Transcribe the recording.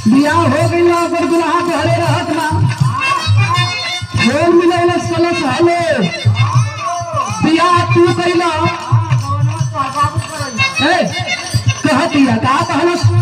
बियाह हो गई ना ओकर दुल्हा के हरे रहत ना बोल मिले कलश हले बियाह तू कैला ए कह दिया का कहलस